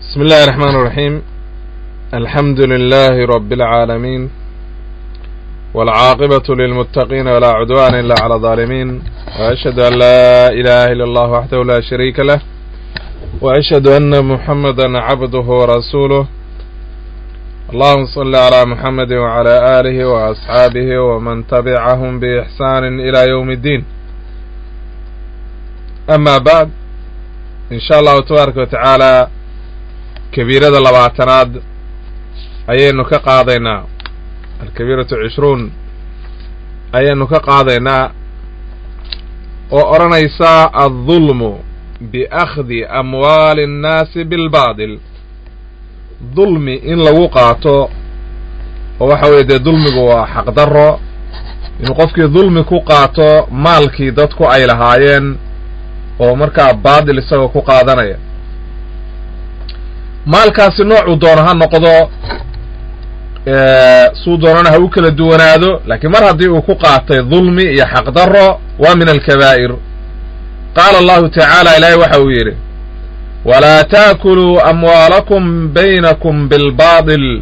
بسم الله الرحمن الرحيم الحمد لله رب العالمين والعاقبة للمتقين ولا عدوان إلا على الظالمين وأشهد أن لا إله إلا الله وحده لا شريك له وأشهد أن محمدا عبده ورسوله اللهم صل على محمد وعلى آله وأصحابه ومن تبعهم بإحسان إلى يوم الدين أما بعد إن شاء الله تبارك وتعالى kabiirada labaatanaad ayaynu ka qaadaynaa alkabiiratu cishruun ayaynu ka qaadaynaa oo odhanaysaa addulmu biakhdi amwaali annaasi bilbaadil dulmi in lagu qaato oo waxa weeye dee dulmigu waa xaqdarro inuu qofkii dulmi ku qaato maalkii dadku ay lahaayeen oo markaa baadil isagoo ku qaadanaya maalkaasi noocuu doono ha noqdo suu doonana ha u kala duwanaado laakiin mar haddii uu ku qaatay dulmi iyo xaqdarro waa min alkabaa'ir qaala allahu tacaala ilaahay waxa uu yidhi walaa taakuluu amwaalakum baynakum bilbaadil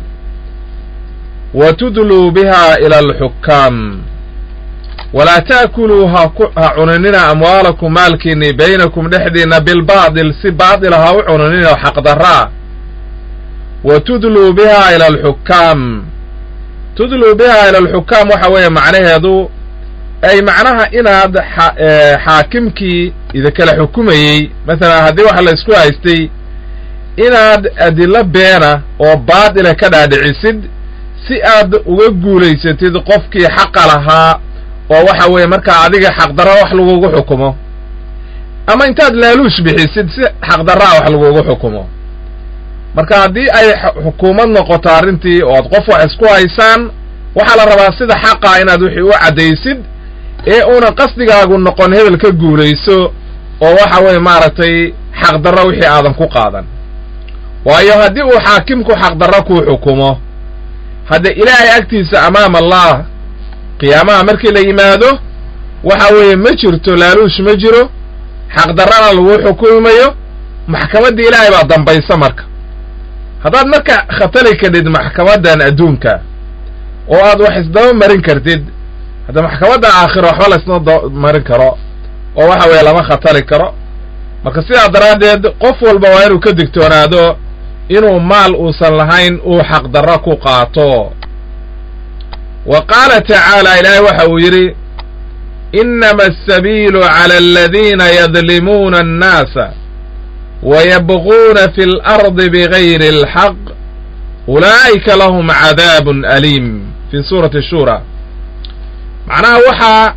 wa tudluu biha ila alxukaam walaa taakuluu ha cunanina amwaalakum maalkiinni baynakum dhexdiinna bilbaadil si baadila ha u cunanina oo xaqdarraa wa tudluu biha ila alxukaam tudluu biha ila alxukaam waxa weeye macnaheedu ay macnaha inaad xaakimkii idinkala xukumayey masalan haddii waxa la isku haystay inaad adilo beena oo baadila ka dhaadhicisid si aad uga guulaysatid qofkii xaqa lahaa oo waxa weeye markaa adiga xaqdarra wax lagugu xukumo ama intaad laaluush bixisid si xaqdarraa wax lagugu xukumo marka haddii ay xukuumad noqoto arrintii oo ad qof wax isku haysaan waxaa la rabaa sida xaqa inaad wixii u caddaysid ee uuna qasdigaagu noqon hebel ka guulayso oo waxa weeye maaragtay xaqdarro wixii aadan ku qaadan waayo haddii uu xaakimku xaqdarro kuu xukumo hadde ilaahay agtiisa amaam allah qiyaamaha markii la yimaado waxa weeye ma jirto laaluush ma jiro xaqdarrana lagu xukumayo maxkamaddii ilaahay baa dambaysa marka haddaad marka khatali kadhid maxkamaddan adduunka oo aad wax isdaba marin kartid hadda maxkamadda aakhiro waxba laysma marin karo oo waxa weeye lama khatali karo marka sidaa daraaddeed qof walba waa inuu ka digtoonaado inuu maal uusan lahayn uu xaqdarro ku qaato wa qaala tacaala ilaahay waxa uu yidhi innama asabiilu cala aladiina yadlimuuna annaasa wayabquuna fi اlardi bigayri اlxaq ulaa'ika lahum cadaabun aliim fi suurati shura macnaha waxaa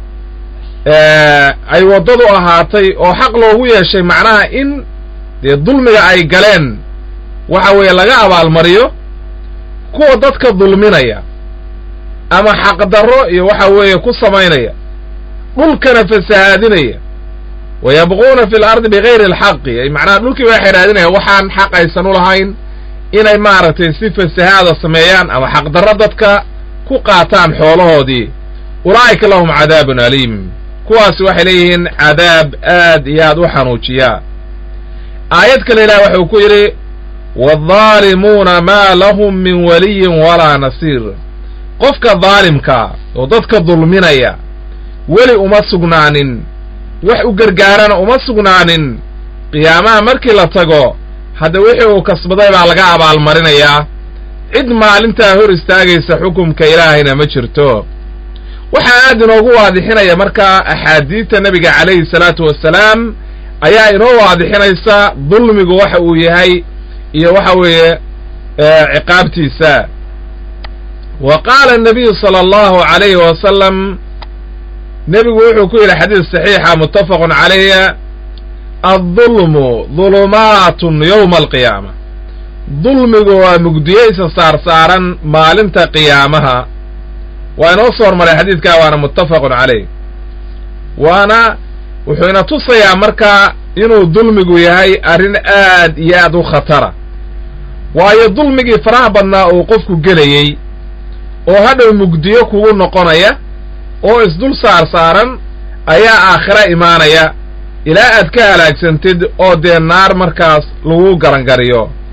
ay waddadu ahaatay oo xaq loogu yeeshay macnaha in dee dulmiga ay galeen waxa weeye laga abaalmariyo kuwa dadka dulminaya ama xaqdarro iyo waxa weeye ku samaynaya dhulkana fasahaadinaya wayabquuna fi lardi bigayri alxaqi ay macnaha dhulkii baa xidhaadinaya waxaan xaq aysan u lahayn inay maaragtay si fasahaada sameeyaan ama xaqdarro dadka ku qaataan xoolahoodii ulaa'ika lahum cadaabun aliim kuwaasi waxay leeyihiin cadaab aad iyo aad u xanuujiyaa aayad kale ilaah waxuu ku yidhi waaddaalimuuna maa lahum min waliyin walaa nasiir qofka daalimkaa oo dadka dulminaya weli uma sugnaanin wax u gargaarana uma sugnaanin qiyaamaha markii la tago hadda wixii uu kasbaday baa laga abaalmarinayaa cid maalintaa hor istaagaysa xukumka ilaahayna ma jirto waxaa aad inoogu waadixinaya markaa axaadiidta nebiga calayhi salaatu wassalaam ayaa inoo waadixinaysa dulmigu waxa uu yahay iyo waxa weeye ciqaabtiisa wa qaala annabiyu sala allahu calayhi wasalam nebigu wuxuu ku yidhi xadiis saxiixa muttafaqun calayha addulmu dulumaatun yowma alqiyaama dulmigu waa mugdiyeysa saar saaran maalinta qiyaamaha waa inoo soo hormaray xadiidkaa waana muttafaqun calayh waana wuxuu ina tusayaa markaa inuu dulmigu yahay arrin aad iyo aad u khatara waayo dulmigii faraha badnaa uu qofku gelayey oo hadhow mugdiyo kugu noqonaya oo isdul saar saaran ayaa aakhiro imaanaya ilaa aad ka halaagsantid oo dee naar markaas lagu garangariyo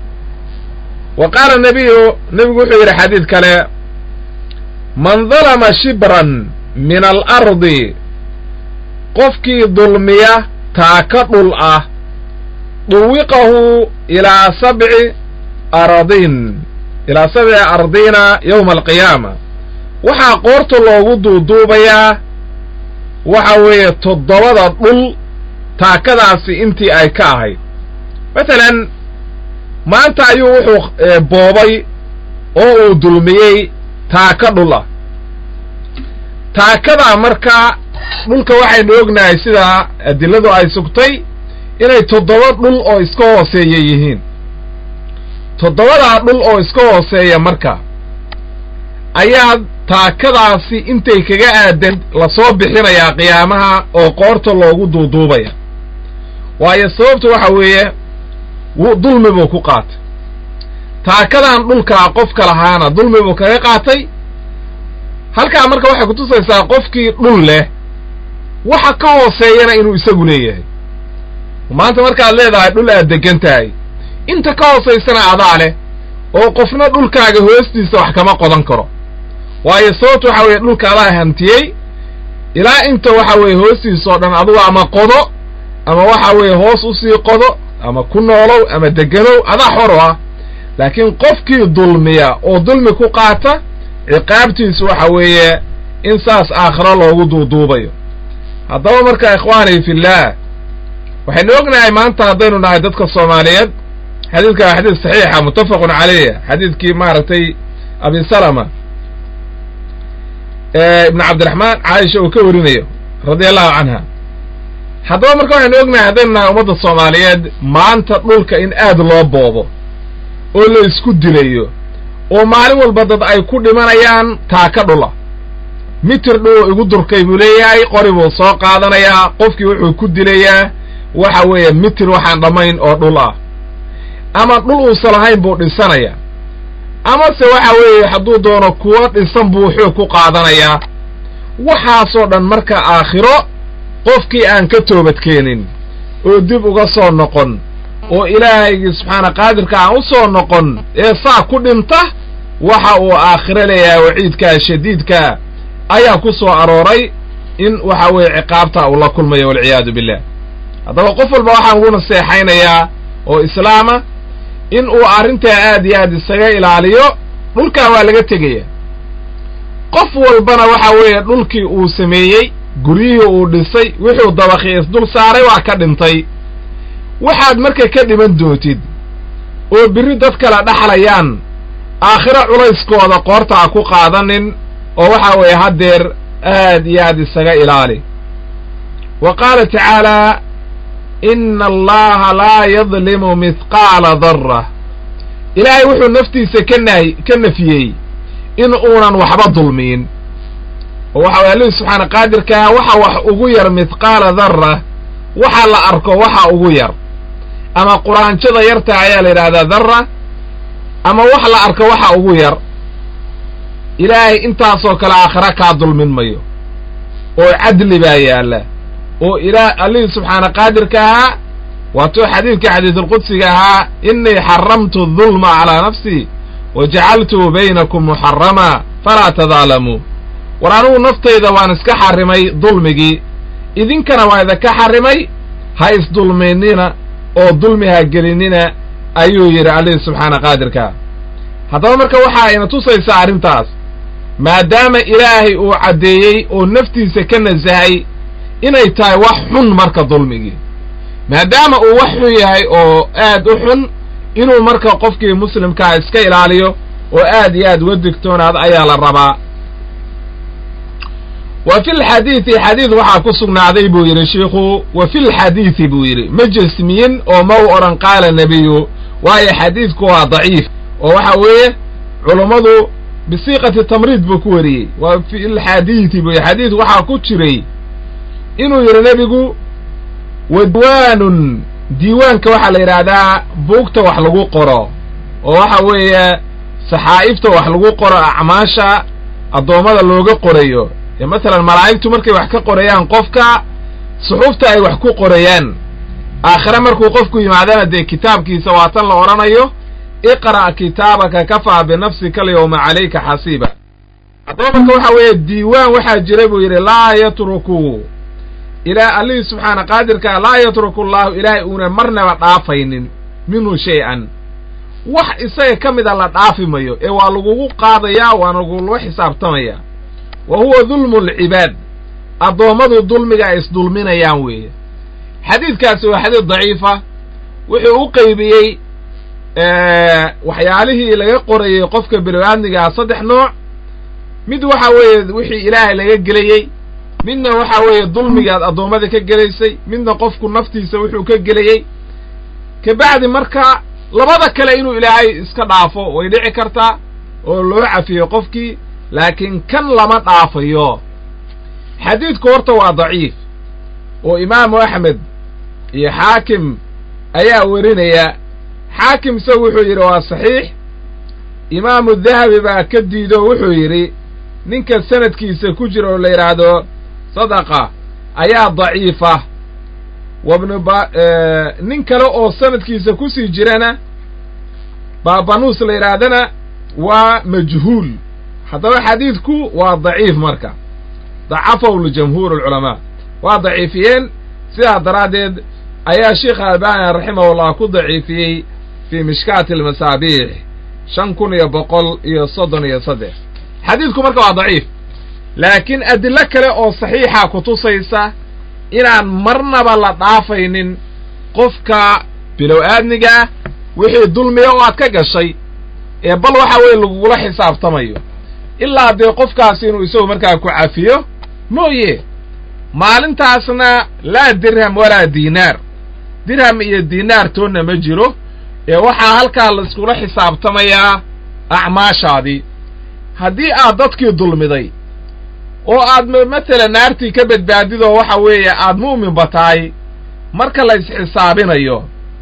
wa qaala nabiyu nebigu wuxuu yidhi xadiid kale man dalama shibran min alardi qofkii dulmiya taaka dhul ah duwiqahu ilaa sabci aradin ilaa sabci ardiina yowma alqiyaama waxaa qoorta loogu duuduubayaa waxa weeye toddobada dhul taakadaasi intii ay ka ahayd masalan maanta ayuu wuxuu boobay oo uu dulmiyey taaka dhul ah taakadaa markaa dhulka waxaynu ognahay sida adiladu ay sugtay inay toddoba dhul oo iska hooseeya yihiin toddobadaa dhul oo iska hooseeya marka ayaa taakadaasi intay kaga aadan lasoo bixinayaa qiyaamaha oo qoorta loogu duuduubaya waayo sababtu waxa weeye dulmi buu ku qaatay taakadan dhulkaa qofka lahaana dulmi buu kaga qaatay halkaa marka waxay kutusaysaa qofkii dhul leh waxa ka hooseeyana inuu isagu leeyahay maanta markaad leedahay dhul aad degan tahay inta ka hoosaysana adaa leh oo qofna dhulkaaga hoostiisa wax kama qodan karo waayo sababta waxa weeye dhulka adaa hantiyey ilaa inta waxa weeye hoostiisa oo dhan adugu ama qodo ama waxa weeye hoos usii qodo ama ku noolow ama deganow adaa xoro ah laakiin qofkii dulmiya oo dulmi ku qaata ciqaabtiisu waxa weeye in saas aakhiro loogu duuduubayo haddaba marka ikhwaanii fillaah waxaynu ognahay maanta haddaynu nahay dadka soomaaliyeed xadiidka waa xadiid saxiixa muttafaqun caleyh xadiidkii maaragtay abi salama ibnu cabdiraxmaan caaisha uu ka warinayo radia allahu canha haddaba marka waxaynu ognahay haddaynu nahay ummadda soomaaliyeed maanta dhulka in aad loo boobo oo la isku dilayo oo maalin walba dad ay ku dhimanayaan taaka dhula mitir dhuu igu durkay buu leeyahay qori buu soo qaadanayaa qofkii wuxuu ku dilayaa waxa weeye mitir waxaan dhammayn oo dhul ah ama dhul uusan lahayn buu dhisanaya amase waxa weeye hadduu doono kuwo dhisan buu xoog ku qaadanayaa waxaasoo dhan marka aakhiro qofkii aan ka toobadkeenin oo dib uga soo noqon oo ilaahaygii subxaana qaadirka aan u soo noqon ee saa ku dhinta waxa uu aakhiro leeyahay waciidkaa shadiidkaa ayaa ku soo arooray in waxa weeye ciqaabta uu la kulmayo walciyaadu billah haddaba qof walba waxaan ugu naseexaynayaa oo islaama in uu arrintaa aad iyo aad isaga ilaaliyo dhulkaa waa laga tegaya qof walbana waxa weeye dhulkii uu sameeyey guryihii uu dhisay wuxuu dabakhi isdul saaray waa ka dhintay waxaad marka ka dhiman doontid oo birri dad kala dhaxlayaan aakhiro culayskooda qoorta ha ku qaadanin oo waxa weeye haddeer aad iyo aad isaga ilaali wa qaala tacaalaa ina allaha laa yadlimu mithqaala darra ilaahay wuxuu naftiisa ka nahy ka nafiyey in uunan waxba dulmiyin oo waxa way allihii subxaana qaadirkaa waxa wax ugu yar mithqaala darra waxa la arko waxa ugu yar ama quraanjada yarta ayaa la yidhahdaa darra ama wax la arko waxa ugu yar ilaahay intaasoo kale aakhira kaa dulmin mayo oo cadli baa yaalla oo ilaa allihii subxaana qaadirka ahaa waatuu xadiidka xadiisulqudsiga ahaa innii xaramtu dulma calaa nafsii wa jacaltuu baynakum muxarama falaa tadaalamuu war anugu naftayda waan iska xarrimay dulmigii idinkana waa idinka xarrimay ha isdulminnina oo dulmi ha gelinina ayuu yidhi allihii subxaana qaadirkaa haddaba marka waxa ayna tusaysaa arrintaas maadaama ilaahay uu caddeeyey oo naftiisa ka nasahay inay tahay wax xun marka dulmigii maadaama uu wax xun yahay oo aad u xun inuu marka qofkii muslimkaa iska ilaaliyo oo aad iyo aad uga digtoonaad ayaa la rabaa wa fi lxadiidi xadiid waxaa ku sugnaaday buu yidhi shiikhu wa fi lxadiidi buu yidhi ma jesmiyin oo ma u odhan qaala nebiyu waayo xadiidku waa daciif oo waxa weeye culummadu bisiiqati tamriid buu ku wariyey wa fi lxadiidi buu yidhi xadiid waxaa ku jiray inuu yidhi nebigu wa diiwaanun diiwaanka waxaa la yidhaahdaa buugta wax lagu qoro oo waxa weeye saxaa'ifta wax lagu qoro acmaasha addoommada looga qorayo ee masalan malaa'igtu markay wax ka qorayaan qofka suxuufta ay wax ku qorayaan aakhire markuu qofku yimaadana dee kitaabkiisa waa tan la odhanayo iqra' kitaabaka kafaa binafsika alyawma calayka xasiiba haddaba marka waxa weeye diiwaan waxaa jira buu yidhi laa yatruku ilaa allihii subxaana qaadirkaa laa yatruku allahu ilaahay uuna marnaba dhaafaynin minhu shay-an wax isaga ka mida la dhaafi mayo ee waa lagugu qaadayaa waana lagula xisaabtamayaa wa huwa dulmu alcibaad addoommadu dulmiga ay isdulminayaan weeye xadiidkaasi waa xadiid daciifa wuxuu u qeybiyey waxyaalihii laga qorayey qofka bini-aadmigaa saddex nooc mid waxa weeye wixii ilaahay laga gelayey midna waxa weeye dulmigaad addoommada ka gelaysay midna qofku naftiisa wuxuu ka gelayey kabacdi marka labada kale inuu ilaahay iska dhaafo way dhici kartaa oo loo cafiyo qofkii laakiin kan lama dhaafayo xadiidku horta waa daciif oo imaamu axmed iyo xaakim ayaa werinaya xaakim isagu wuxuu yidhi waa saxiix imaamu dahabi baa ka diido wuxuu yidhi ninka sanadkiisa ku jira oo la yidhaahdo sadaqa ayaa daciifa wabnu ba nin kale oo sanadkiisa kusii jirana baabanuus la yidhaahdana waa majhuul haddaba xadiidku waa daciif marka dacafahu ljamhuur alculamaa waa daciifiyeen sidaa daraaddeed ayaa sheikh albani raximahullah ku daciifiyey fii mishkaati almasaabiix shan kun iyo boqol iyo soddon iyo saddex xadiidku marka waa daciif laakiin adilo kale oo saxiixa ku tusaysa inaan marnaba la dhaafaynin qofka bilow aadmiga ah wixii dulmiya oo aad ka gashay ee bal waxa weeye lagugula xisaabtamayo ilaa dee qofkaasi inuu isagu markaa ku cafiyo mooye maalintaasna laa dirham walaa diinaar dirham iyo diinaar toonna ma jiro ee waxaa halkaa la iskula xisaabtamayaa acmaashaadii haddii aad dadkii dulmiday oo aad matalan naartii ka badbaadidoo waxa weeye aad mu'minba tahay marka la isxisaabinayo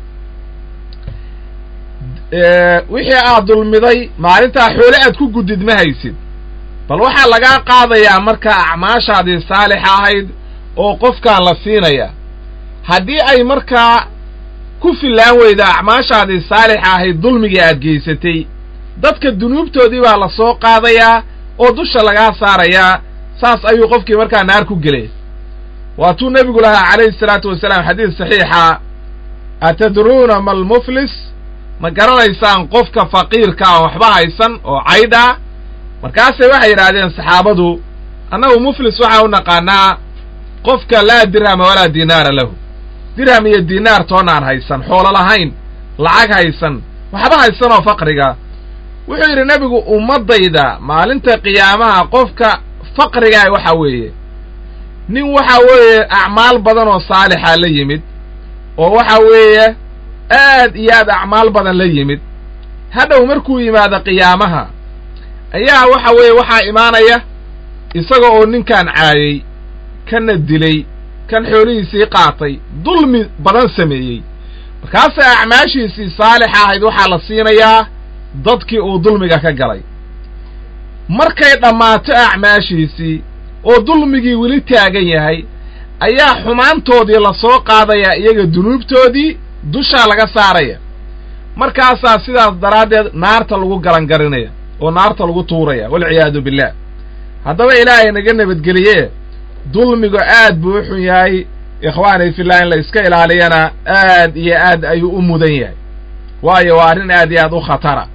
wixii aad dulmiday maalintaa xoole aad ku gudid ma haysid bal waxaa lagaa qaadayaa markaa acmaashaadii saalixa ahayd oo qofkaan la siinaya haddii ay markaa ku fillaan weyda acmaashaadii saalixa ahayd dulmigii aad geysatay dadka dunuubtoodii baa la soo qaadayaa oo dusha lagaa saarayaa saas ayuu qofkii markaa naar ku gelay waatuu nebigu lahaa calayhi salaatu wasalaam xadiis saxiixa atadruuna ma almuflis ma garanaysaan qofka faqiirka aan waxba haysan oo caydha markaasay waxay yidhaahdeen saxaabadu annagu muflis waxaan u naqaanaa qofka laa dirhama walaa diinaara lahu dirham iyo diinaar toonaan haysan xoolo lahayn lacag haysan waxba haysan oo faqriga wuxuu yidhi nebigu ummaddayda maalinta qiyaamaha qofka faqrigaa waxa weeye nin waxa weeye acmaal badan oo saalixa la yimid oo waxa weeye aad iyo aad acmaal badan la yimid hadhow markuu yimaado qiyaamaha ayaa waxa weeye waxaa imaanaya isaga oo ninkan caayey kana dilay kan xoolihiisii qaatay dulmi badan sameeyey markaase acmaashiisii saalixa ahayd waxaa la siinayaa dadkii uu dulmiga ka galay markay dhammaato acmaashiisii oo dulmigii weli taagan yahay ayaa xumaantoodii la soo qaadayaa iyaga dunuubtoodii dushaa laga saaraya markaasaa sidaas daraaddeed naarta lagu galangarinaya oo naarta lagu tuuraya walciyaadu billaah haddaba ilaahay naga nabadgeliye dulmigu aad buu u xun yahay ikhwaani fillah in la iska ilaaliyana aad iyo aad ayuu u mudan yahay waayo waa arrin aad iyo aad u khatara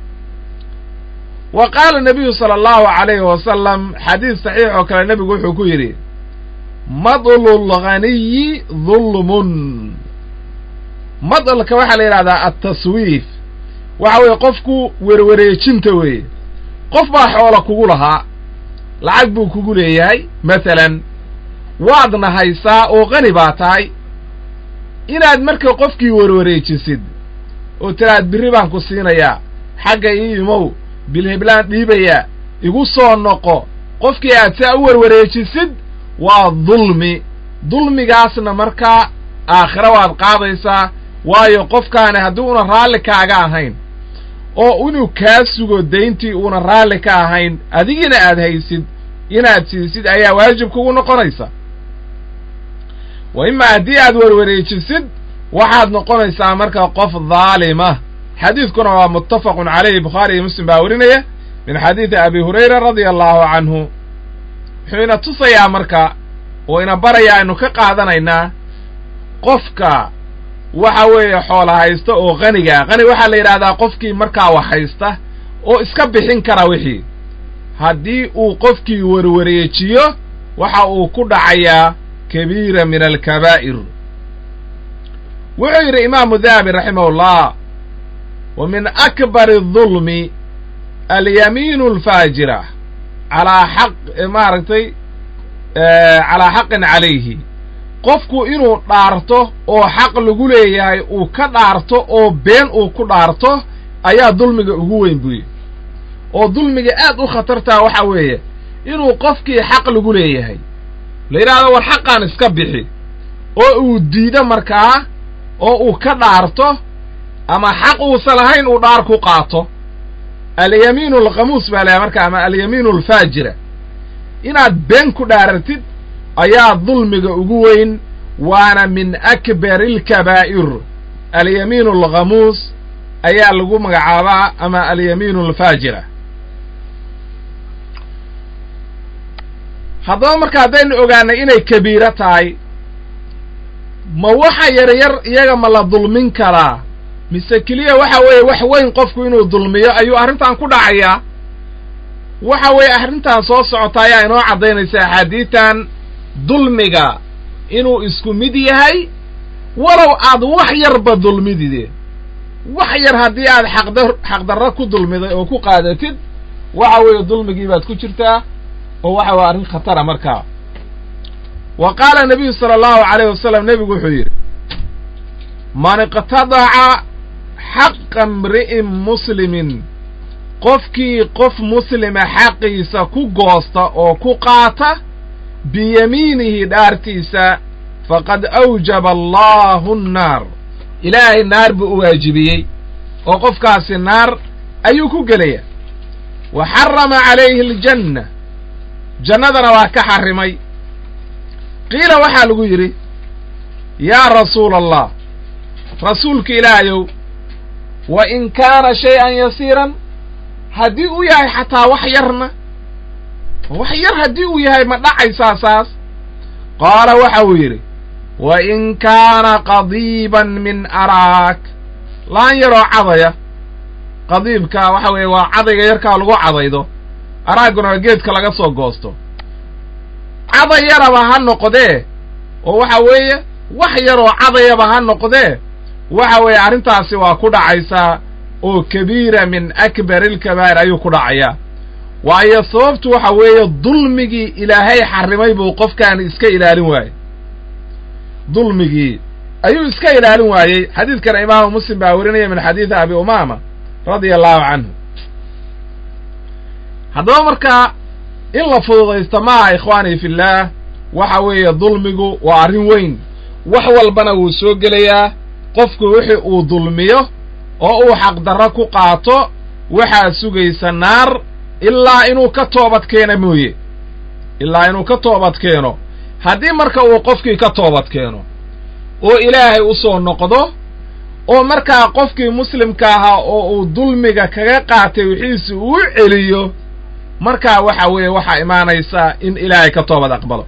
wa qaala nabiyu sala allahu calayhi wasalam xadiis saxiix oo kale nebigu wuxuu ku yidhi madlulghaniyi dulmun madalka waxaa la yidhahdaa altaswiif waxa weeye qofku werwareejinta weeye qof baa xoola kugu lahaa lacag buu kugu leeyahay masalan waadna haysaa oo qani baa tahay inaad marka qofkii werwareejisid oo tiraad birri baan ku siinayaa xagga ii imow bilhiblaan dhiibayaa igu soo noqo qofkii aad saa u werwareejisid waa dulmi dulmigaasna markaa aakhiro waad qaadaysaa waayo qofkaani haddii una raalli kaaga ahayn oo inuu kaa sugo dayntii uuna raalli ka ahayn adigiina aad haysid inaad siisid ayaa waajib kugu noqonaysa wa imaa haddii aad werwareejisid waxaad noqonaysaa marka qof daalima xadiidkuna waa muttafaqun calayhi bukhaari iyo muslim baa werinaya min xadiidi abi hurayra radia allahu canhu wuxuu ina tusayaa marka oo ina barayaa aynu ka qaadanaynaa qofka waxa weeye xoola haysta oo qanigaa qani waxaa la yidhahdaa qofkii markaa wax haysta oo iska bixin kara wixii haddii uu qofkii werwareejiyo waxa uu ku dhacayaa kabiira min alkabaa'ir wuxuu yidhi imaamu dahabi raximahullah wa min akbari adulmi alyamiinu alfaajira calaa xaq maaragtay calaa xaqin calayhi qofku inuu dhaarto oo xaq lagu leeyahay uu ka dhaarto oo been uu ku dhaarto ayaa dulmiga ugu weyn buyi oo dulmiga aad u khatartaa waxa weeye inuu qofkii xaq lagu leeyahay la yidhahdo war xaqaan iska bixi oo uu diido markaa oo uu ka dhaarto ama xaq uusan lahayn uu dhaar ku qaato alyamiinu alkhamuus baa layahay marka ama alyamiinu alfaajira inaad been ku dhaaratid ayaa dulmiga ugu weyn waana min akbari alkabaa'ir alyamiinu alkhamuus ayaa lagu magacaabaa ama alyamiinu alfaajira haddaba marka haddaynu ogaanay inay kabiiro tahay ma waxa yaryar iyaga ma la dulmin karaa mise keliya waxa weeye wax weyn qofku inuu dulmiyo ayuu arrintan ku dhacayaa waxa weeye arrintan soo socota ayaa inoo caddaynaysa axaadiitan dulmiga inuu isku mid yahay walow aad wax yarba dulmidide wax yar haddii aad xaqda xaqdarro ku dulmiday oo ku qaadatid waxa weeye dulmigii baad ku jirtaa oo waxa weye arrin khatara markaa wa qaala nabiyu sala allahu calayh wasalam nebigu wuxuu yidhi man iqtadaca xaqa imri'in muslimin qofkii qof muslima xaqiisa ku goosta oo ku qaata biyamiinihi dhaartiisa faqad awjaba allahu annaar ilaahay naar buu u waajibiyey oo qofkaasi naar ayuu ku gelaya wa xarama calayhi aljanna jannadana waa ka xarrimay qiila waxaa lagu yidhi yaa rasuula allah rasuulka ilaahayow wa in kaana shay-an yasiiran haddii uu yahay xataa wax yarna wax yar haddii uu yahay ma dhacaysaa saas qaala waxa uu yidhi wa in kaana qadiiban min araak laan yaroo cadaya qadiibka waxa weeye waa cadayga yarkaa lagu cadaydo araaguna waa geedka laga soo goosto caday yaraba ha noqdee oo waxa weeye wax yaroo cadayaba ha noqdee waxa weeye arrintaasi waa ku dhacaysaa oo kabiira min akbari alkabaa'ir ayuu ku dhacayaa waayo sababtu waxa weeye dulmigii ilaahay xarrimay buu qofkaani iska ilaalin waayey dulmigii ayuu iska ilaalin waayey xadiidkana imaamu muslim baa werinaya min xadiidi abi umaama radia allahu canhu haddaba markaa in la fududaysto maaha ikhwaanii fillaah waxa weeye dulmigu waa arrin weyn wax walbana wuu soo gelayaa qofku wixii uu dulmiyo oo uu xaqdarro ku qaato waxaa sugaysa naar ilaa inuu ka toobad keeno mooye ilaa inuu ka toobad keeno haddii marka uu qofkii ka toobad keeno oo ilaahay u soo noqdo oo markaa qofkii muslimka ahaa oo uu dulmiga kaga qaatay wixiisi uu celiyo markaa waxa weeye waxaa imaanaysaa in ilaahay ka toobad aqbalo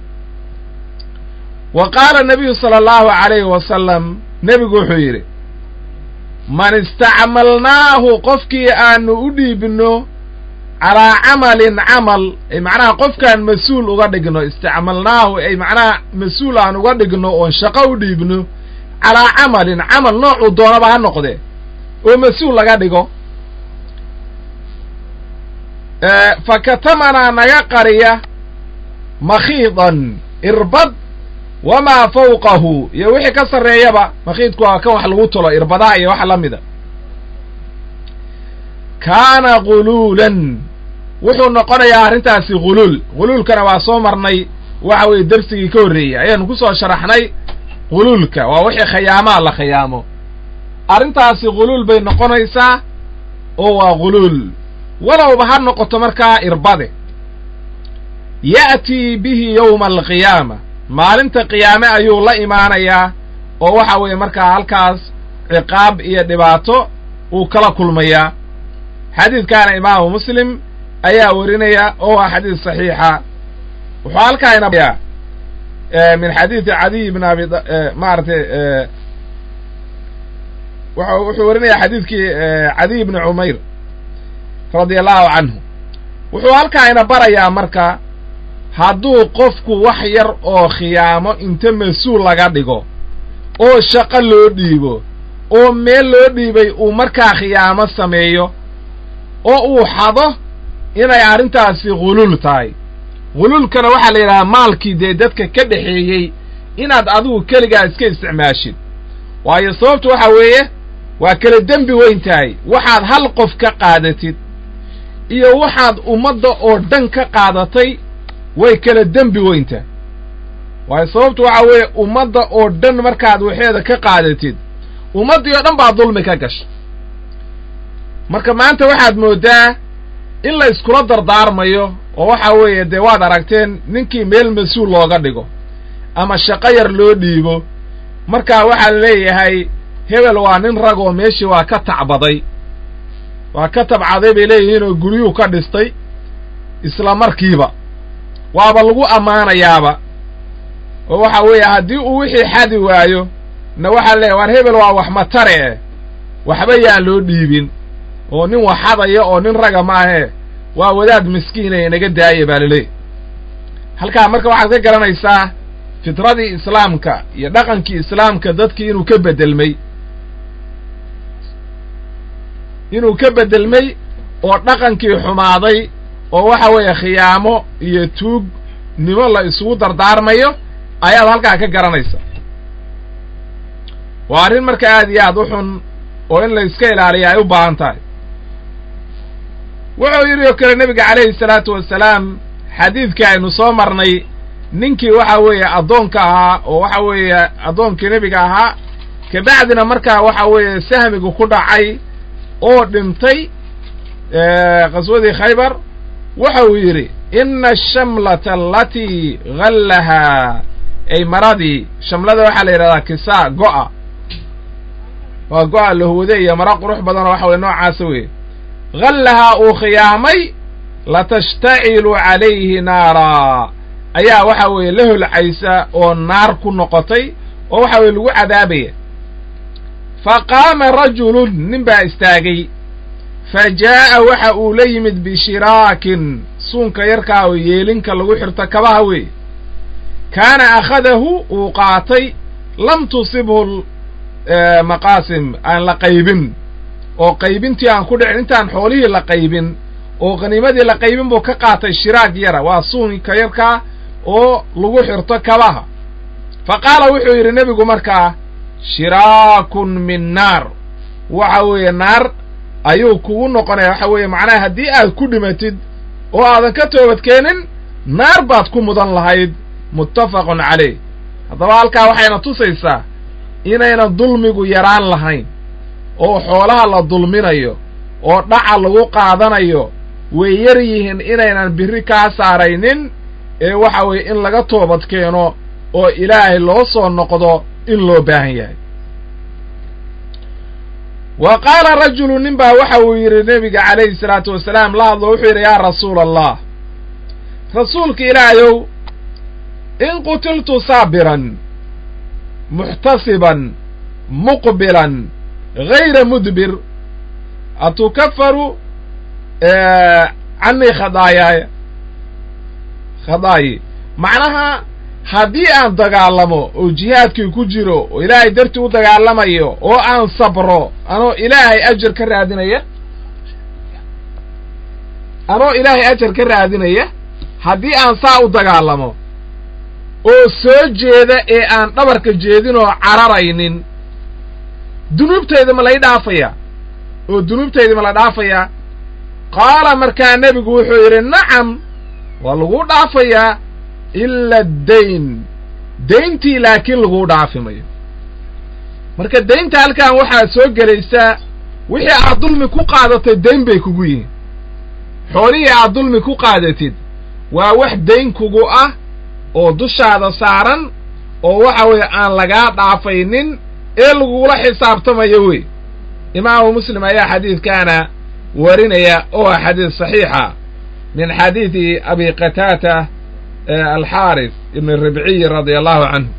wa qaala nabiyu sala allahu calayhi wasalam nebigu wuxuu yidhi man istacmalnaahu qofkii aanu u dhiibno calaa camalin camal ay macnaha qofkaan mas-uul uga dhigno istacmalnaahu ay macnaha mas-uul aan uga dhigno oon shaqo u dhiibno calaa camalin camal noocuu doonaba ha noqdee oo mas-uul laga dhigo fa katamanaa naga qariya makhiidan irbad wamaa fawqahu iyo wixii ka sarreeyaba makhiidku waa kan wax lagu tolo irbadaha iyo wax la mida kaana guluulan wuxuu noqonayaa arrintaasi guluul guluulkana waa soo marnay waxa weeye dersigii ka horreeyey ayaanu ku soo sharaxnay guluulka waa wixii khayaamaa la khayaamo arrintaasi guluul bay noqonaysaa oo waa guluul walowba ha noqoto markaa irbade ya'tii bihi yowma alqiyaama maalinta qiyaame ayuu la imaanayaa oo waxa weeye markaa halkaas ciqaab iyo dhibaato uu kala kulmayaa xadiidkaana imaamu muslim ayaa warinaya oo ah xadiis saxiixa wuxuu halkaa inaya min xadiidi cadiy bn abi maaragtay wuxuu warinaya xadiidkii cadiy bni cumayr radia allahu canhu wuxuu halkaa ina barayaa marka hadduu qofku wax yar oo khiyaamo inta mas-uul laga dhigo oo shaqo loo dhiibo oo meel loo dhiibay uu markaa khiyaamo sameeyo oo uu xado inay arrintaasi ghuluul tahay ghuluulkana waxaa la yidhahaa maalkii dee dadka ka dhexeeyey inaad adigu keligaa iska isticmaashid waayo sababtu waxa weeye waa kala dembi weyn tahay waxaad hal qof ka qaadatid iyo waxaad ummadda oo dhan ka qaadatay way kala dembi weyn tahay waayo sababtu waxa weeye ummadda oo dhan markaad waxeeda ka qaadatid ummaddii oo dhan baa dulmi ka gasha marka maanta waxaad mooddaa in la iskula dardaarmayo oo waxa weeye dee waad aragteen ninkii meel mas-uul looga dhigo ama shaqo yar loo dhiibo markaa waxaa leeyahay hebel waa nin ragoo meeshii waa ka tacbaday waa ka tabcaday bay leeyihiin oo guryuhu ka dhistay isla markiiba waaba lagu ammaanayaaba oo waxa weeye haddii uu wixii xadi waayo na waxaa leeyahy waar hebel waa wax matare eh waxba yaan loo dhiibin oo nin waxadaya oo nin raga maahee waa wadaad miskiinaya naga daaya baa laleeyahy halkaa marka waxaad ka garanaysaa fitradii islaamka iyo dhaqankii islaamka dadkii inuu ka beddelmay inuu ka beddelmay oo dhaqankii xumaaday oo waxa weeye khiyaamo iyo tuugnimo la isugu dardaarmayo ayaad halkaa ka garanaysa waa arrin marka aad iyo aad u xun oo in la iska ilaaliya ay u baahan tahay wuxuu yidhi oo kale nebiga calayhi salaatu wasalaam xadiidkii aynu soo marnay ninkii waxa weeye addoonka ahaa oo waxa weeye addoonkii nebiga ahaa kabacdina markaa waxa weeye sahmigu ku dhacay oo dhintay qaswadii khaybar waxa uu yidhi ina ashamlata alatii hallahaa ay maradii shamlada waxaa la yidhahdaa kisaa go'a waa go'a lahwade iyo maro qurux badanoo waxa weye noocaasa weye hallahaa uu khiyaamay latashtacilu calayhi naaraa ayaa waxa weeye la holcaysa oo naar ku noqotay oo waxa weye lagu cadaabaya fa qaama rajulun nin baa istaagay fa jaa'a waxa uu la yimid bishiraakin suunka yarkaa oo yeelinka lagu xirto kabaha weeye kaana akhadahu uu qaatay lam tusibhu maqaasim aan la qaybin oo qaybintii aan ku dhicin intaan xoolihii la qaybin oo khaniimadii la qaybin buu ka qaatay shiraag yara waa suunka yarkaa oo lagu xirto kabaha fa qaala wuxuu yidhi nebigu markaa shiraakun min naar waxa weeye naar ayuu kugu noqonaya waxa weeye macnaha haddii aad ku dhimatid oo aadan ka toobadkeenin naar baad ku mudan lahayd muttafaqun calayh haddaba halkaa waxayna tusaysaa inaynan dulmigu yaraan lahayn oo xoolaha la dulminayo oo dhaca lagu qaadanayo way yar yihiin inaynan birri kaa saaraynin ee waxa weeye in laga toobad keeno oo ilaahay loo soo noqdo in loo baahan yahay wa qaala rajulu nin baa waxa uu yidhi nebiga calayhi salaatu wasalaam la hadlo wuxuu yidhi yaa rasuula allah rasuulka ilaahayow in qutiltu saabiran muxtasiban muqbilan gayra mudbir atukafaru canii khadaayaaya khadaayi macnaha haddii aan dagaalamo oo jihaadkii ku jiro oo ilaahay dartii u dagaalamayo oo aan sabro anoo ilaahay ajar ka raadinaya anoo ilaahay ajar ka raadinaya haddii aan saa u dagaalamo oo soo jeeda ee aan dhabarka jeedin oo cararaynin dunuubtayda ma lay dhaafayaa oo dunuubtayda ma la dhaafayaa qaala markaa nebigu wuxuu yidhi nacam waa laguu dhaafayaa ila addayn dayntii laakiin laguu dhaafi mayo marka daynta halkan waxaa soo gelaysaa wixii aad dulmi ku qaadatay dayn bay kugu yihiin xoolihii aad dulmi ku qaadatid waa wax dayn kugu ah oo dushaada saaran oo waxa weeye aan lagaa dhaafaynin ee lagugula xisaabtamayo wey imaamu muslim ayaa xadiidkaana warinaya oo ah xadiid saxiixa min xadiidi abi qataata alxaaris ibn ribciy radia allahu canhu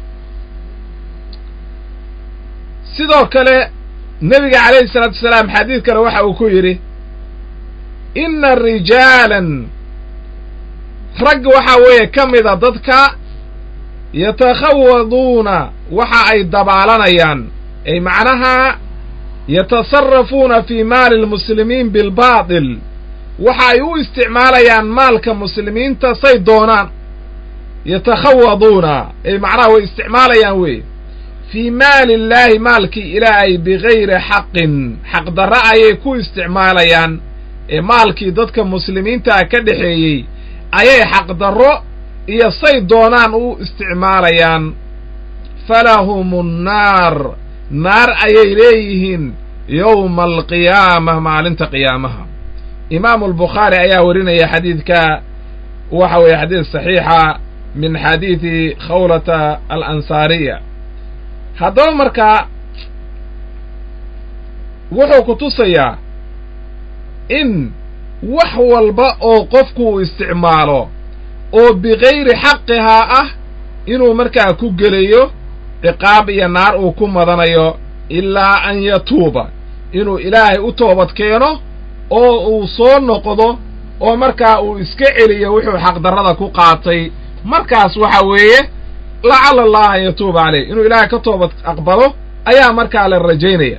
sidoo kale nebiga calayhi salaatu wasalaam xadiid kale waxa uu ku yidhi inna rijaalan rag waxa weeye ka mida dadka yatakhawaduuna waxa ay dabaalanayaan ay macnaha yatasarafuuna fii maali lmuslimiin bilbaatil waxa ay u isticmaalayaan maalka muslimiinta say doonaan yatakhawaduuna ay macnaha way isticmaalayaan wey fii maali illaahi maalkii ilaahay bigayri xaqin xaqdarra ayay ku isticmaalayaan ee maalkii dadka muslimiintaa ka dhexeeyey ayay xaqdarro iyo say doonaan u isticmaalayaan falahum nnaar naar ayay leeyihiin yowma alqiyaama maalinta qiyaamaha imaamu albukhaari ayaa warinaya xadiidka waxa weeye xadiid saxiixa min xadiidi khawlata alansaariya haddaba markaa wuxuu ku tusayaa in wax walba oo qofku uu isticmaalo oo bikayri xaqihaa ah inuu markaa ku gelayo ciqaab iyo naar uu ku madanayo ilaa an yatuuba inuu ilaahay u toobad keeno oo uu soo noqdo oo markaa uu iska celiyo wuxuu xaqdarrada ku qaatay markaas waxa weeye lacala allaha an yatuuba caleyh inuu ilaahay ka toobad aqbalo ayaa markaa la rajaynaya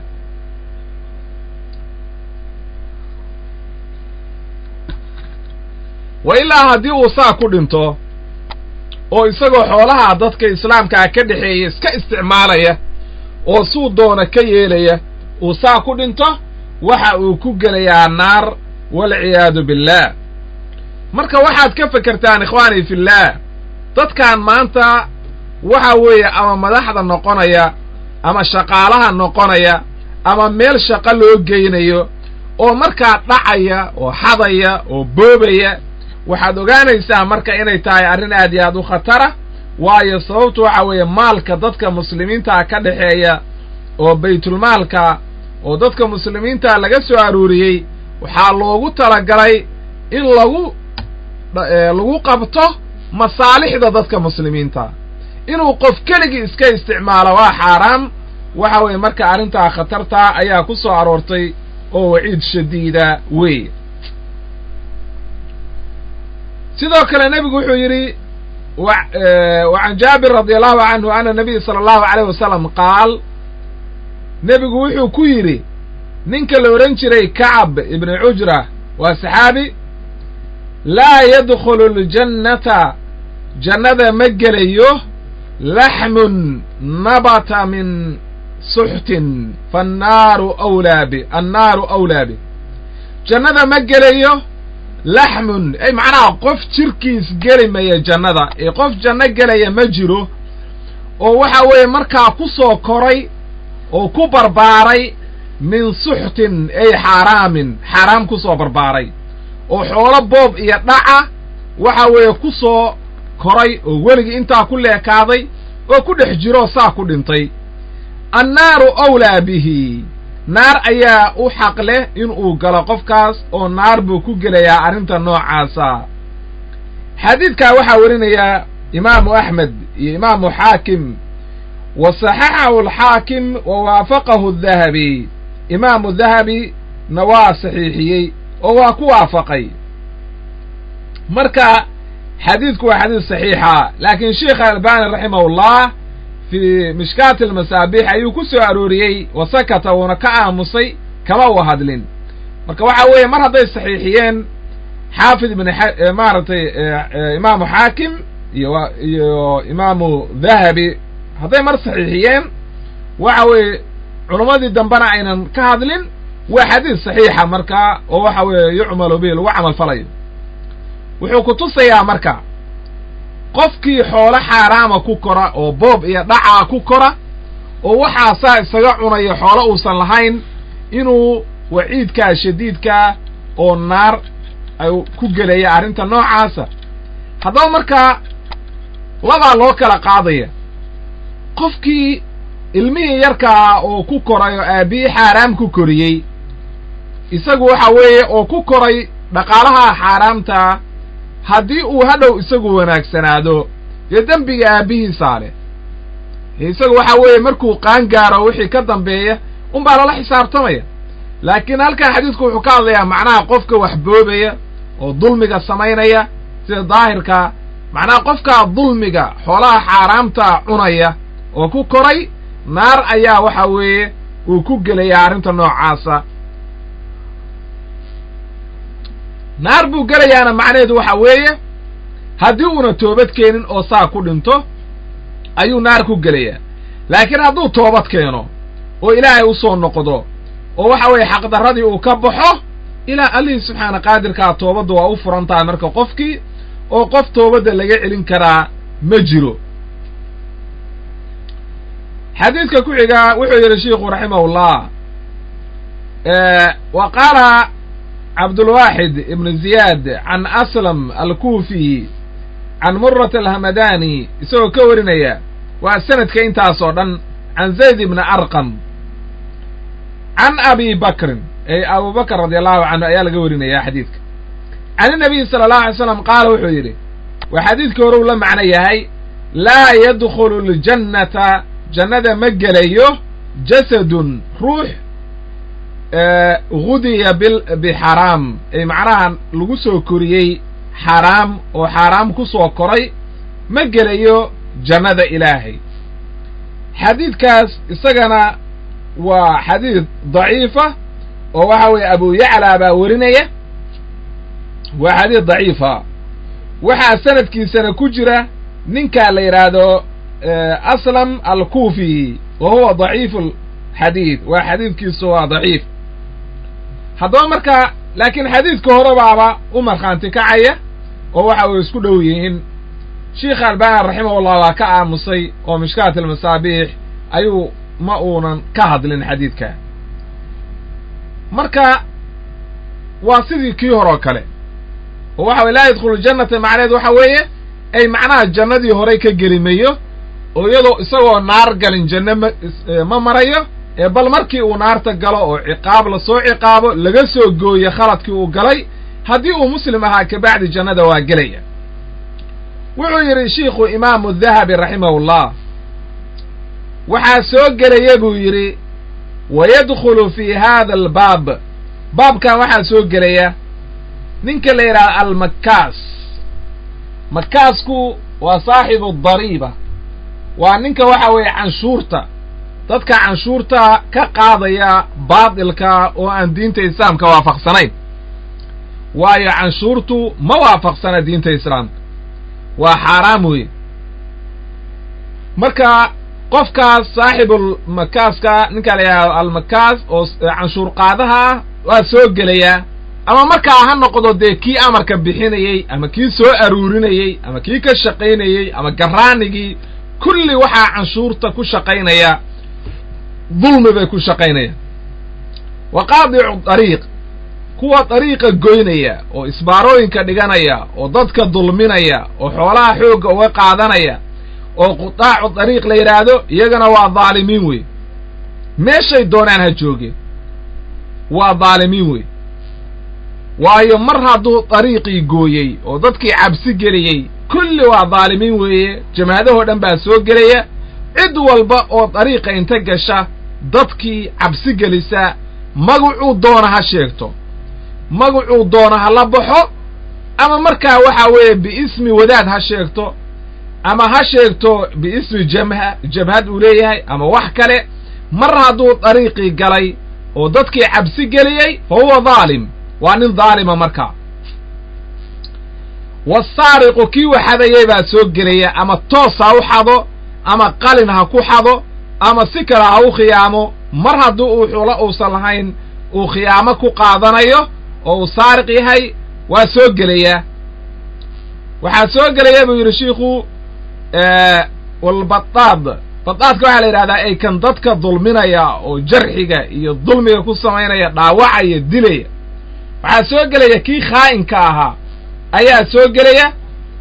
wa ilaa haddii uu saa ku dhinto oo isagoo xoolaha dadka islaamkaa ka dhexeeya iska isticmaalaya oo suu doona ka yeelaya uu saa ku dhinto waxa uu ku gelayaa naar walciyaadu billaah marka waxaad ka fekertaan ikhwaanii fillaah dadkan maanta waxa weeye ama madaxda noqonaya ama shaqaalaha noqonaya ama meel shaqo loo geynayo oo markaa dhacaya oo xadaya oo boobaya waxaad ogaanaysaa marka inay tahay arrin aad iyo aad u khatara waayo sababtu waxa weeye maalka dadka muslimiintaa ka dhexeeya oo baytulmaalka oo dadka muslimiinta laga soo aruuriyey waxaa loogu talagalay in lagu lagu qabto masaalixda dadka muslimiinta inuu qof keligii iska isticmaalo waa xaaraam waxa weeye marka arrintaa khatartaa ayaa ku soo aroortay oo waciid shadiida wey sidoo kale nebigu wuxuu yidhi wa can jaabir radi allahu canhu ana nabiy sala allahu alayh wasalam qaal nebigu wuxuu ku yidhi ninka la odhan jiray kacab ibni cujra waa saxaabi laa yadkhulu ljannata jannada ma gelayo laxmun nabata min suxtin faannaaru awlaa bi annaaru awlaa bi jannada ma gelayo laxmun ay macnaha qof jirkiis geli maya jannada ee qof janno gelaya ma jiro oo waxa weeye markaa ku soo koray oo ku barbaaray min suxtin ay xaaraamin xaaraam ku soo barbaaray oo xoolo boob iyo dhaca waxa weeye ku soo koray oo weligii intaa ku leekaaday oo ku dhex jiroo saa ku dhintay annaaru awlaa bihi naar ayaa u xaq leh inuu galo qofkaas oo naar buu ku gelayaa arrinta noocaasa xadiidkaa waxaa warinayaa imaamu axmed iyo imaamu xaakim wa saxaxahu alxaakim wa waafaqahu dahabi imaamu dahabi na waa saxiixiyey oo waa ku waafaqay marka xadiidku waa xadiid saxiixa laakiin sheikh albani raximahullah fii mishkaati almasaabiix ayuu ku soo arooriyey wa sakata wuuna ka aamusay kama u hadlin marka waxa weeye mar hadday saxiixiyeen xaafid ibn maaragtay imaamu xaakim iyo iyo imaamu dahabi hadday mar saxiixiyeen waxa weeye culummadii dambena aynan ka hadlin waa xadiid saxiixa marka oo waxa weeye yucmalu bihi lagu camal falayo wuxuu ku tusayaa marka qofkii xoolo xaaraama ku kora oo boob iyo dhacaa ku kora oo waxaasaa isaga cunayo xoolo uusan lahayn inuu waciidkaa shadiidkaa oo naar ay ku gelaya arrinta noocaasa haddaba markaa labaa loo kala qaadaya qofkii ilmihii yarkaa oo ku koray oo aabbihii xaaraam ku koriyey isagu waxa weeye oo ku koray dhaqaalaha xaaraamtaa haddii uu hadhow isagu wanaagsanaado dee dembiga aabbihiisaa leh isagu waxa weeye markuu qaan gaaro wixii ka dambeeya unbaa lala xisaabtamaya laakiin halkan xadiidku wuxuu ka hadlayaa macnaha qofka wax boobaya oo dulmiga samaynaya sida daahirkaa macnaha qofkaa dulmiga xoolaha xaaraamtaa cunaya oo ku koray naar ayaa waxa weeye uu ku gelayaa arrinta noocaasa naar buu gelayaana macnaheedu waxa weeye haddii uuna toobad keenin oo saa ku dhinto ayuu naar ku gelayaa laakiin hadduu toobad keeno oo ilaahay u soo noqdo oo waxa weeye xaqdarradii uu ka baxo ilaa allihii subxaana qaadirkaa toobadda waa u furan tahay marka qofkii oo qof toobadda laga celin karaa ma jiro xadiidka ku xigaa wuxuu yidhi shiikhu raximahullah wa qaala cabdulwaaxid ibnu ziyaad can aslam alkuufi can murat alhamadani isagoo ka warinaya waa sanadka intaasoo dhan can zayd ibni arqam can abi bakrin ee abu bakr radi allahu canhu ayaa laga warinaya xadiidka can inabiyi sala allahu alay slam qaala wuxuu yidhi waa xadiidkii hore uu la macno yahay laa yadkhulu ljannata jannada ma gelayo jasadun ruux gudiya bixaraam ay macnaha lagu soo koriyey xaraam oo xaaraam ku soo koray ma gelayo jannada ilaahay xadiidkaas isagana waa xadiid daciifa oo waxa weeye abu yaclaa baa werinaya waa xadiid daciifa waxaa sanadkiisana ku jira ninkaa la yidhaahdo aslam alkuufi wa huwa daciifu xadiid waa xadiidkiisu waa daciif haddaba marka laakiin xadiidka hore baaba u markhaanti kacaya oo waxa way isku dhow yihiin sheikh albani raximahullah waa ka aamusay oo mishkaat almasaabiix ayuu ma uunan ka hadlin xadiidka marka waa sidii kii hore oo kale oo waxa weye laa yadkhulu ljannata macnaheed waxa weeye ay macnaha jannadii horey ka gelimayo oo iyadoo isagoo naar galin janno ma ma marayo ee bal markii uu naarta galo oo ciqaab lasoo ciqaabo laga soo gooye khaladkii uu galay haddii uu muslim ahaa kabacdi jannada waa gelaya wuxuu yidhi shiikhu imaamu dahabi raximahullah waxaa soo gelaya buu yidhi wa yadkhulu fi hada albaab baabkan waxaa soo gelaya ninka la yidhahdo almakaas makaasku waa saaxibu dariiba waa ninka waxa weeye canshuurta dadka canshuurta ka qaadaya baadilka oo aan diinta islaamka waafaqsanayn waayo canshuurtu ma waafaqsana diinta islaamka waa xaaraam weeye marka qofkaas saaxibulmakaaska ninkaa la yidhahdo almakaas oo canshuur qaadaha ah waa soo gelayaa ama markaa ha noqdo dee kii amarka bixinayey ama kii soo aruurinayey ama kii ka shaqaynayey ama garaanigii kulli waxaa canshuurta ku shaqaynaya dulmi bay ku shaqaynayaan wa qaadicu dariiq kuwa dariiqa goynaya oo isbaarooyinka dhiganaya oo dadka dulminaya oo xoolaha xoogga uga qaadanaya oo qutaacu dariiq la yidhaahdo iyagana waa dhaalimiin wey meeshay doonaan ha joogeen waa dhaalimiin wey waayo mar hadduu dariiqii gooyey oo dadkii cabsi geliyey kulli waa dhaalimiin weeye jamaadahoo dhan baa soo gelaya cid walba oo dariiqa inta gasha dadkii cabsi gelisa magacuu doona ha sheegto magacuu doona ha la baxo ama markaa waxa weeye biismi wadaad ha sheegto ama ha sheegto biismi jamha jabhad uu leeyahay ama wax kale mar hadduu dariiqii galay oo dadkii cabsi geliyey fa huwa dhaalim waa nin dhaalima markaa wasaariqu kii waxadayay baa soo gelaya ama toos ha u xado ama qalin ha ku xado ama si kale ha u khiyaamo mar haddii uu xulo uusan lahayn uu khiyaamo ku qaadanayo oo uu saariq yahay waa soo gelayaa waxaa soo gelaya buu yidhi shiikhu walbadaad badaadka waxaa la yidhahdaa ay kan dadka dulminaya oo jarxiga iyo dulmiga ku samaynaya dhaawacaya dilaya waxaa soo gelaya kii khaa'inka ahaa ayaa soo gelaya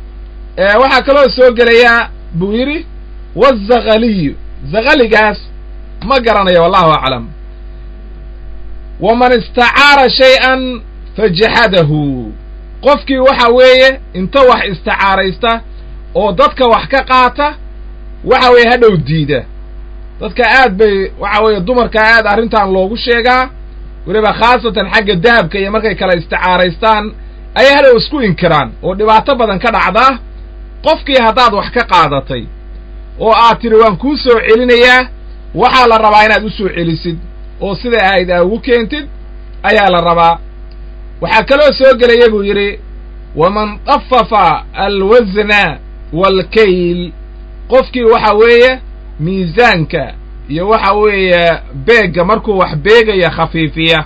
waxaa kaloo soo gelaya buu yidhi wazakaliyu zakaligaas ma garanayo wallahu aclam waman istacaara shay-an fajaxadahu qofkii waxa weeye inta wax isticaaraysta oo dadka wax ka qaata waxa weeye hadhow diida dadka aad bay waxa weeye dumarka aad arrintan loogu sheegaa weliba khaasatan xagga dahabka iyo markay kala isticaaraystaan ayay hadhow isku inkiraan oo dhibaato badan ka dhacdaa qofkii haddaad wax ka qaadatay oo aad tidhi waan kuu soo celinayaa waxaa la rabaa inaad u soo celisid oo siday ahayd aa ugu keentid ayaa la rabaa waxaa kaloo soo gelaya buu yidhi waman dafafa alwasna waalkayl qofkii waxa weeye miisaanka iyo waxa weeye beegga markuu wax beegaya khafiifiya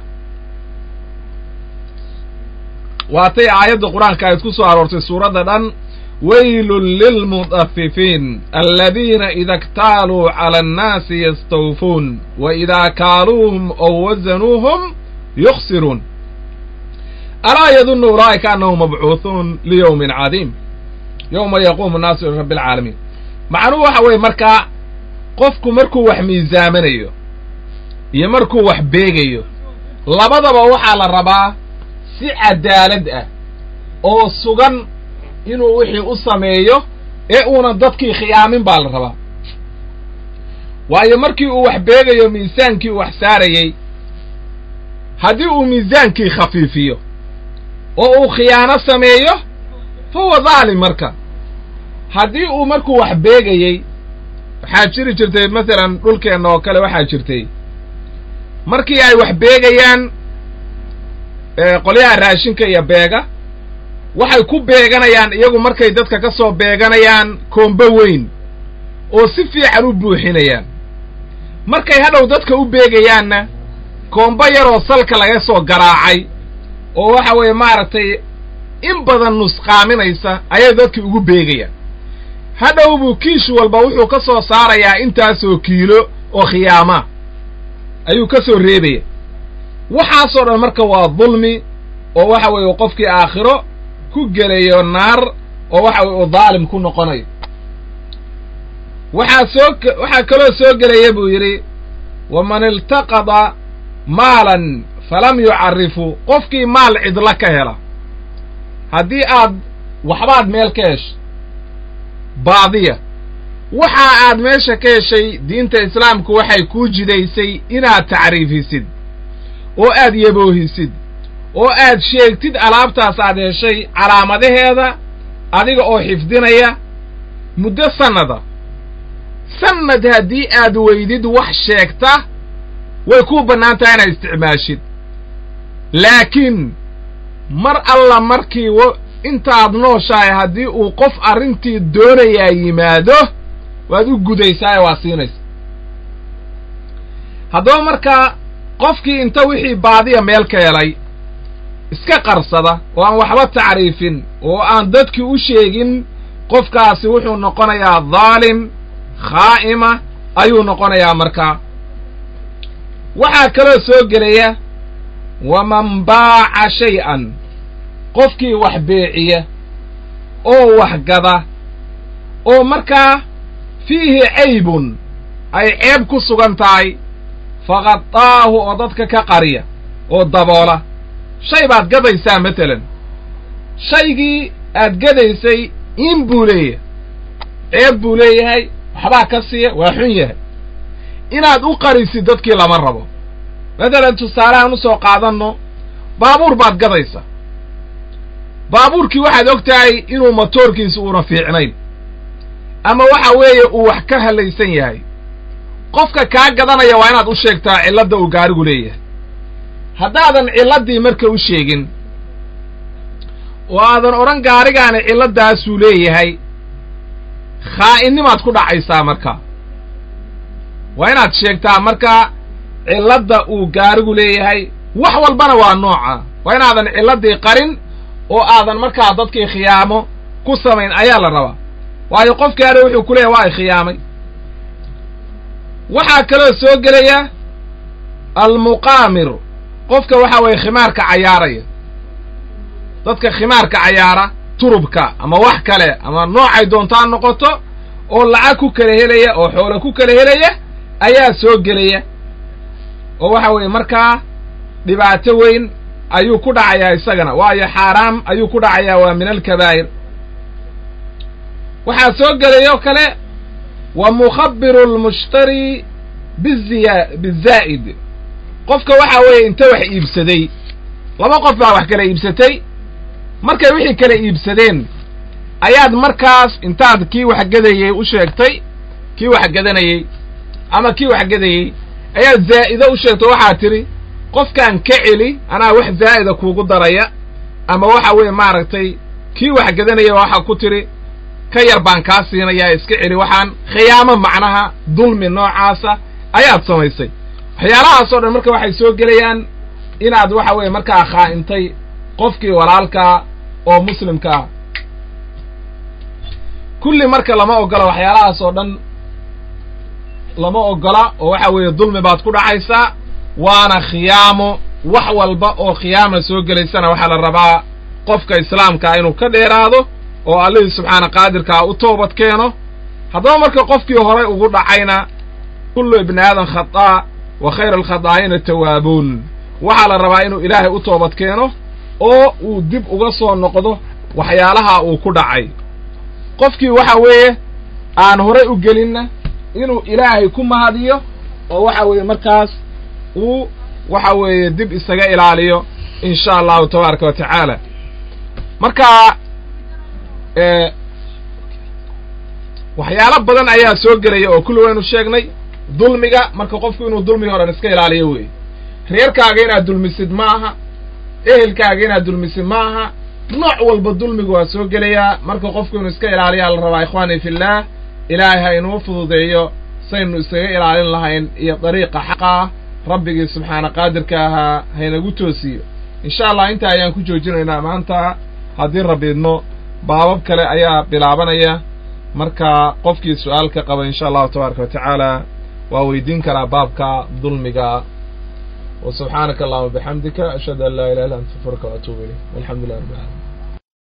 waatay aayadda qur-aanka ayd ku soo aroortay suuradda dhan waylun lilmudafifiin aladiina ida اktaaluu cala annaasi yastawfuun wa idaa kaaluuhum ow wasanuuhum yukhsiruun alaa yadunnu ulaa'ika annahum mabcuuhuun liyowmin cadiim yowma yaquumu nnaasu lirabbi alcaalamiin macnuhu waxa weeye markaa qofku markuu wax miisaamanayo iyo markuu wax beegayo labadaba waxaa la rabaa si cadaalad ah oo sugan inuu wixii u sameeyo ee uuna dadkii khiyaamin baa la rabaa waayo markii uu wax beegayo miisaankii uu wax saarayey haddii uu miisaankii khafiifiyo oo uu khiyaano sameeyo fa huwa daalim marka haddii uu markuu wax beegayey waxaa jiri jirtay masalan dhulkeenna oo kale waxaa jirtay markii ay wax beegayaan qolyaha raashinka iyo beega waxay ku beeganayaan iyagu markay dadka ka soo beeganayaan koombo weyn oo si fiican u buuxinayaan markay hadhow dadka u beegayaanna koombo yaroo salka laga soo garaacay oo waxa weeye maaragtay in badan nusqaaminaysa ayay dadkii ugu beegayaan hadhow buu kiish walba wuxuu ka soo saarayaa intaasoo kiilo oo khiyaama ayuu ka soo reebaya waxaasoo dhan marka waa dulmi oo waxa weeye qofkii aakhiro ku gelayo naar oo waxa weye uu daalim ku noqonayo waxaa soo waxaa kaloo soo gelaya buu yidhi waman iltaqada maalan falam yucarifu qofkii maal cidla ka hela haddii aad waxbaad meel ka heshay baadiya waxa aad meesha ka heshay diinta islaamku waxay kuu jidaysay inaad tacriifisid oo aad yaboohisid oo aad sheegtid alaabtaas aad heshay calaamadaheeda adiga oo xifdinaya muddo sannada sannad haddii aad weydid wax sheegta way kuu bannaan tahay inaad isticmaashid laakiin mar alla markii intaad nooshahay haddii uu qof arrintii doonayaa yimaado waad u gudaysaaye waa siinaysa haddaba markaa qofkii inta wixii baadiya meel ka helay iska qarsada oo aan waxba tacriifin oo aan dadkii u sheegin qofkaasi wuxuu noqonayaa daalim khaa'ima ayuu noqonayaa markaa waxaa kaloo soo gelaya waman baaca shay-an qofkii wax beeciya oo wax gada oo markaa fiihi caybun ay ceeb ku sugan tahay faqadaahu oo dadka ka qariya oo daboola shay baad gadaysaa matalan shaygii aad gadaysay in buu leeyahay ceeb buu leeyahay waxbaa ka siiya waa xun yahay inaad u qarisid dadkii lama rabo matalan tusaalehaan u soo qaadanno baabuur baad gadaysa baabuurkii waxaad og tahay inuu motoorkiisu uuna fiicnayn ama waxa weeye uu wax ka hallaysan yahay qofka kaa gadanaya waa inaad u sheegtaa cilladda uu gaarigu leeyahay haddaadan cilladdii marka u sheegin oo aadan odhan gaarigaani cilladdaasuu leeyahay khaa'innimaad ku dhacaysaa marka waa inaad sheegtaa marka cilladda uu gaarigu leeyahay wax walbana waa nooca waa inaadan cilladdii qarin oo aadan markaa dadkii khiyaamo ku samayn ayaa la rabaa waayo qofkii hadha wuxuu ku leeyahay waa ay khiyaamay waxaa kaloo soo gelaya almuqaamir qofka waxa weeye khimaarka cayaaraya dadka khimaarka cayaara turubka ama wax kale ama noocay doontaa noqoto oo lacag ku kala helaya oo xoolo ku kala helaya ayaa soo gelaya oo waxa weeye markaa dhibaato weyn ayuu ku dhacayaa isagana waayo xaaraam ayuu ku dhacayaa waa min alkabaa'ir waxaa soo gelaya oo kale wa mukhabiru lmushtari biziya bizaa'id qofka waxa weeye inta wax iibsaday laba qof baa wax kala iibsatay markay wixii kala iibsadeen ayaad markaas intaad kii waxgadayey u sheegtay kii waxgadanayey ama kii waxgadayey ayaad zaa'ido u sheegtay waxaad tidhi qofkaan ka celi anaa wax zaa'ida kuugu daraya ama waxa weeye maaragtay kii waxgadanaya waxa ku tidhi ka yar baan kaa siinayaa iska celi waxaan khiyaamo macnaha dulmi noocaasa ayaad samaysay waxyaalahaasoo dhan marka waxay soo gelayaan inaad waxa weeye markaa khaa'intay qofkii walaalkaa oo muslimka ah kulli marka lama ogola waxyaalahaas oo dhan lama ogola oo waxa weeye dulmi baad ku dhacaysaa waana khiyaamo wax walba oo khiyaama soo gelaysana waxaa la rabaa qofka islaamkaa inuu ka dheeraado oo allihii subxaana qaadirkaa u toobad keeno haddaba marka qofkii horay ugu dhacayna kullu ibni aadan khataa wa khayra alkhadaa'ina tawaabuun waxaa la rabaa inuu ilaahay u toobad keeno oo uu dib uga soo noqdo waxyaalaha uu ku dhacay qofkii waxa weeye aan horay u gelinna inuu ilaahay ku mahadiyo oo waxa weeye markaas uu waxa weeye dib isaga ilaaliyo in sha allahu tabaaraka wa tacaala marka waxyaalo badan ayaa soo gelaya oo kulli waynu sheegnay dulmiga marka qofku inuu dulmiga horan iska ilaaliyo wey reerkaaga inaad dulmisid ma aha ehelkaaga inaad dulmisid ma aha nooc walba dulmigu waa soo gelayaa marka qofku inuu iska ilaaliyaa la rabaa ikhwaani fillaah ilaahay ha inuu fududeeyo saynu isaga ilaalin lahayn iyo dariiqa xaqa ah rabbigii subxaana qaadirka ahaa haynagu toosiyo insha allah intaa ayaan ku joojinaynaa maanta haddii rabbi idmo baabab kale ayaa bilaabanaya marka qofkii su-aal ka qaba insha allahu tabaaraka wa tacaala waa weydiin karaa baabka dulmiga wa subxaanaka allahuma bixamdika ashhadu an laa ilaha illa anta astaغfiruka wa atuubu ilayk walxamdu lilah rabbi alamin